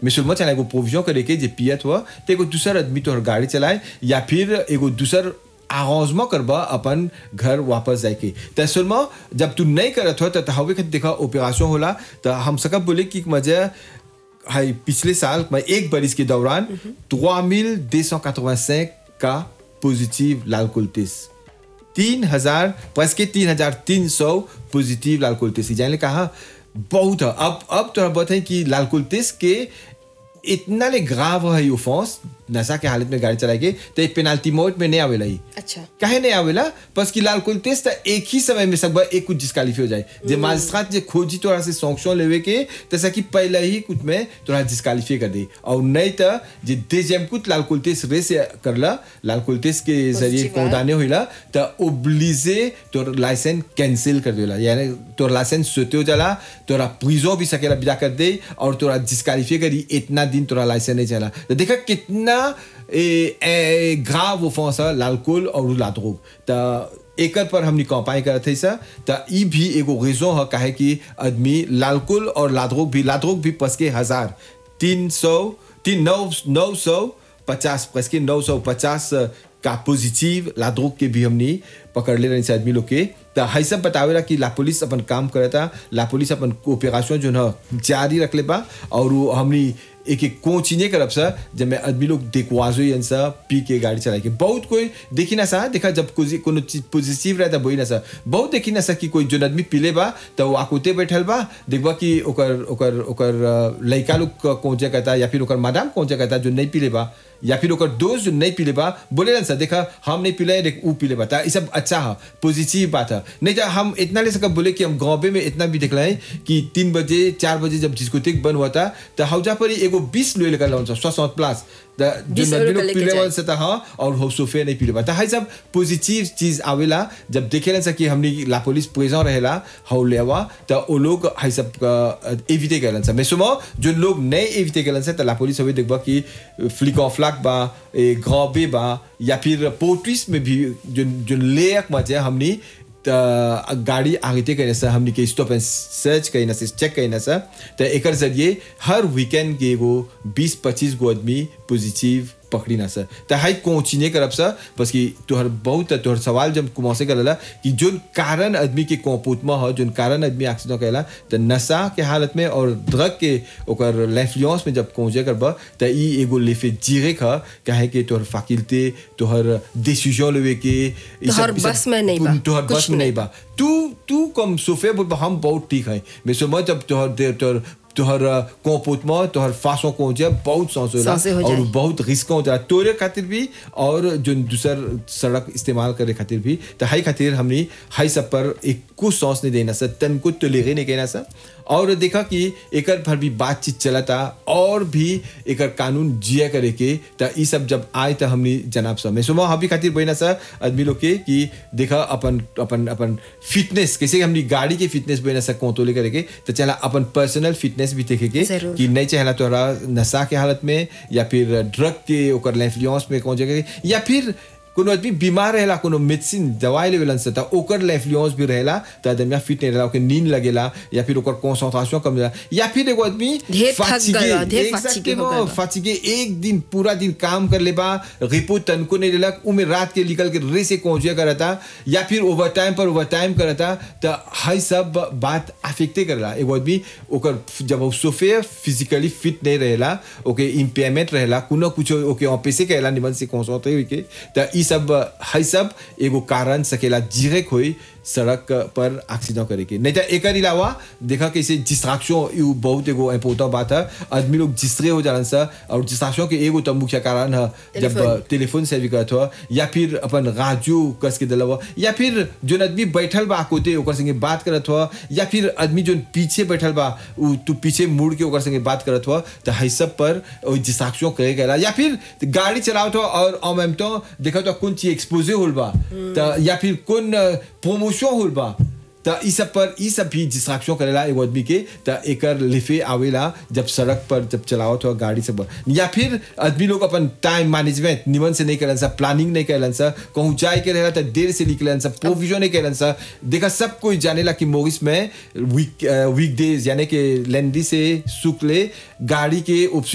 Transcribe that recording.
मिसुलमा चला एगो प्रोविजन करे के जे पियत हुआ तो एगो दूसर आदमी तोहर गाड़ी चलाए या फिर एगो दूसर आगाजमा करबा अपन घर वापस जाके त सुलमा जब तू नहीं करत हो तो हवे खातिर देखा ऑपरेशन होला तो हम सकब बोले कि मजा हाई पिछले साल मैं एक बरिस के दौरान 3285 का पॉजिटिव लाल कुलतिस तीन हजार प्लस के तीन हजार तीन सौ पॉजिटिव लाल कुलतिस जाने कहा बहुत है अब अब तो बताए कि लाल कुलतिस के इतना ले ग्राव है ऑफेंस नशा के हालत में गाड़ी चलाएगी तो एक पेनाल्टी मोड में नहीं आवेला ही अच्छा काहे नहीं आवेला बस कि लाल कुल तेज एक ही समय में सब एक कुछ डिस्कालीफाई हो जाए जे माजिस्ट्रेट जे खोजी तोरा से सॉन्क्शन लेवे के तैसा कि पहले ही कुछ में तोरा डिस्कालीफाई कर दे और नहीं तो जे दे जेम कुछ लाल कुल तेज रेस करला लाल कुल तेज के जरिए Positive कौदाने होइला तो ओब्लिजे तोर लाइसेंस कैंसिल कर देला यानी तोर लाइसेंस सोते हो जाला तोरा प्रिजो भी सकेला बिदा कर दे और तोरा डिस्कालीफाई करी इतना दिन तोरा लाइसेंस नहीं चला तो देखा कितना ए, ए, ग्राव ऑफेंस है l'alcool और la drogue त एकर पर हमनी कंपाई करत है सर त ई भी एगो रीजन है काहे कि आदमी लालकुल और लाद्रोग भी लाद्रोग भी पस के हजार तीन सौ तीन नौ नौ सौ पचास पस के नौ सौ पचास का पॉजिटिव लाद्रोग के भी हमनी पकड़ ले रही से आदमी लोग के त है सब बतावेला कि ला पुलिस अपन काम करता ला पुलिस अपन ऑपरेशन जो है जारी रख ले बा और वो हमनी एक एक कोचिने करब सा जब मैं आदमी लोग देखवाजो यन सा पी के गाड़ी चला के बहुत कोई देखी ना सा देखा जब कोई कोनो चीज पॉजिटिव रहता बोई ना सा बहुत देखी ना सा कि कोई जो आदमी पीले बा तो वो आकुते बैठल बा देखबा कि ओकर ओकर ओकर अ, लइका लोग कोचे कहता या फिर ओकर मैडम कोचे कहता जो नहीं पीले बा या फिर ओकर दोस्त जो नहीं पीले बा बोले ना सा देखा हम नहीं पीले देख ऊ पीले बा ता ई सब अच्छा है पॉजिटिव बात है नहीं तो हम इतना ले सकब बोले कि हम गाँव में इतना भी देखला है कि तीन बजे चार बजे जब डिस्कोटेक बंद हुआ था तो हौजा पर ही एगो बीस ले लेकर लाउन सोसठ प्लस जो 20 नदी यूरो लोग का लेके पीले जाए। वाला से था हाँ और हो सोफे नहीं पीले बा तो है सब पॉजिटिव चीज आवेला जब देखेला सा कि हमनी ला पुलिस प्रेजेंट रहेला हौ लेवा तो वो लोग है सब एविटे करलन सा मैं सुनो जो लोग नहीं एविटे करलन सा तो ला पुलिस हवे देखबा कि फ्लिक ऑफ फ्लैग बा ए ग्रॉबे बा या फिर पोर्ट्रिस में भी जो जो लेक मजे हमनी त गाड़ी आगे कहने से हमने के स्टॉप एंड सर्च कहने से चेक कहने से तो एक जरिए हर वीकेंड के एगो 20-25 गो आदमी पॉजिटिव पकड़ी ना सर तो हाई कोचिने करब सर बस कि तोहर बहुत तोहर सवाल जब कुमासे करला कि जो कारण आदमी के कोपूत में हो जो कारण आदमी एक्सीडेंट कहला तो नशा के हालत में और ड्रग के ओकर लेफ्लियंस में जब पहुंचे करबा तो ई एगो लेफे जीरे खा काहे कि तोहर फाकिलते तोहर डिसीजन लेवे के ई तोहर सब- ई सब- बस में नहीं बा, तोहर कुछ बस में नहीं बा तू तू कम सोफे बोल बा, हम बहुत ठीक है मैं समझ जब तोहर दे- तोहर तोहर कोपोत में तोहर फांसों को जे बहुत सांस होला सांसे हो और जाए। बहुत रिस्क हो जाए तोरे खातिर भी और जो दूसर सड़क इस्तेमाल करे खातिर भी तो हाई खातिर हमनी हाई सब पर एक कुछ सांस नहीं देना सर तन को तो लेगे नहीं कहना सर और देखा कि एकर पर भी बातचीत चलता और भी एकर कानून जिया करे के तो ई सब जब आए तो हमनी जनाब सब मैं सुबह हबी खातिर बहना सर आदमी लोग के कि देखा अपन अपन अपन फिटनेस कैसे हमनी गाड़ी के फिटनेस बहना सर कोतोले करे के तो चला अपन पर्सनल फिटनेस भी देखे के जरूर। कि नहीं चाहला तोहरा नशा के हालत में या फिर ड्रग के ओकर लेफ्लियंस में कौन जगह या फिर कोनो आदमी बीमार रहेला कोनो मेडिसिन दवाई लेवेलन से त ओकर लेफ्लियंस भी रहेला त आदमी फिट नहीं रहेला ओके नींद लगेला या फिर ओकर कंसंट्रेशन कम रहेला या फिर एगो आदमी ढेर थक fatigue, गया, ढेर exactement, fatigue हो गया बा। fatigue, एक दिन पूरा दिन काम कर लेबा रिपोर्ट तनको नहीं लेला उमे रात के निकल के रे से पहुंचे करता या फिर ओवर टाइम पर ओवर टाइम करता तो हाई सब बात अफेक्टे करला एगो आदमी ओकर जब वो सोफे फिजिकली फिट नहीं रहेला ओके इम्पेयरमेंट रहेला कुनो कुछ ओके ऑफिसे कहला निमन से कंसंट्रेट होई के तो ई सब हाई सब एगो कारण सकेला जिरेक होई सड़क पर एक्सीडेंट करे के नहीं तो एक अलावा देखा कैसे डिस्ट्रैक्शन यू बहुत एगो इम्पोर्टेंट बात है आदमी लोग जिसरे हो जालन सा और डिस्ट्रैक्शन के एगो तो मुख्य कारण है जब टेलीफोन। टेलीफोन से भी करत हो या फिर अपन राजू कस के दिलवा या फिर जो आदमी बैठल बा कोते ओकर संगे बात करत हो या फिर आदमी जो पीछे बैठल बा उ तू पीछे मुड़ के ओकर संगे बात करत हो तो है सब पर डिस्ट्रैक्शन करे गला या फिर गाड़ी चलावत हो और अमेम तो देखा तो कौन चीज एक्सपोजे होल बा तो या फिर कौन प्रमोशन होल बा त ई सब पर ई सब भी डिस्ट्रैक्शन करेला एगो आदमी के त एकर लिफे आवेला जब सड़क पर जब चलावत हो गाड़ी सब या फिर आदमी लोग अपन टाइम मैनेजमेंट निमन से नहीं करलन सा प्लानिंग नहीं करलन सा कहूँ जाए के रहेला त देर से निकलन सा प्रोविजन नहीं करलन सा देखा सब कोई जानेला कि मोरिस में वीक वीक डेज यानी कि लेंदी से शुक्ल गाड़ी के